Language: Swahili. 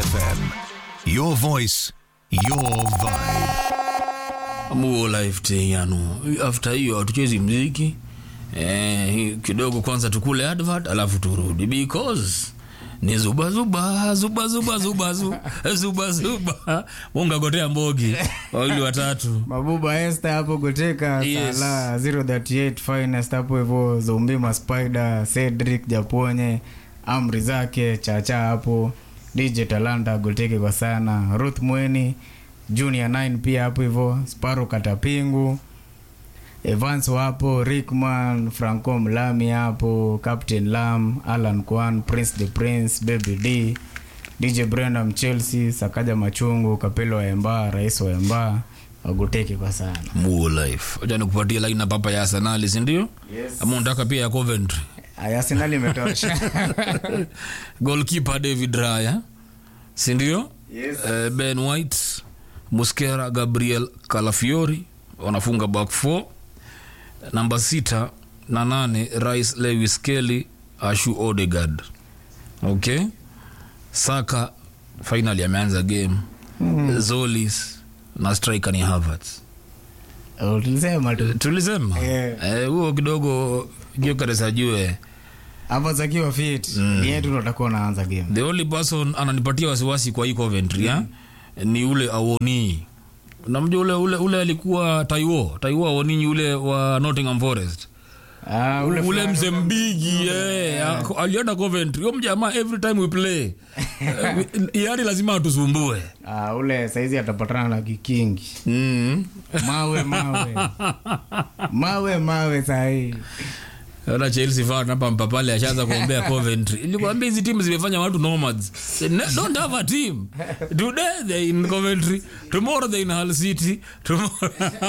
FM. Your voice, your vibe. muo life teyano after hiyo hatuchezi mziki eh, kidogo kwanza tukule advert alafu turudi because ni zuba zuba zuba zuba zuba zuba zuba zuba mungagotea mbogi wawili watatu mabuba este hapo goteka Yes. sala 038 finest hapo hivo zombima spider cedric japonye amri zake chacha hapo dj talanta goteke kwa sana ruth mweni junior 9 pia hapo hivo sparo katapingu evans wapo rickman franco mlami hapo captain lam alan kwan prince the prince baby d dj brandam chelsea sakaja machungu kapelo wa emba rais wa emba wagoteke kwa sana muo life acha nikupatia line papa ya arsenali sindio Yes. ama unataka pia ya coventry ayasenali imetosha goalkeeper david raya sindio Yes. Eh, ben white muskera gabriel calafiori wanafunga back 4 namba sita na nane rais lewis kelly ashu odegard okay saka finally ameanza game mm. zolis na striker ni havertz Oh, tulisema tu tulisema Yeah. Eh, huo kidogo jokaresajue hapo zakiwa fit ni yetu ndo utakuwa unaanza game the only person ananipatia wasiwasi kwa hii coventry mm. ni ule awoni namjua ule, ule, ule alikuwa taiwo taiwo awoni ule wa nottingham forest Ah, ule, ule fulani- mzee mbigi eh, ako- alienda coventry huyo mjamaa every time we play eh, yani lazima atusumbue Ah, ule saizi atapatana na kikingi mm. mawe mawe mawe mawe sahii Ona Chelsea fan hapa mpapale ashaanza kuombea Coventry. Nilikwambia hizi timu zimefanya watu nomads. They ne- don't have a team. Today they in Coventry, tomorrow they in Hull City, tomorrow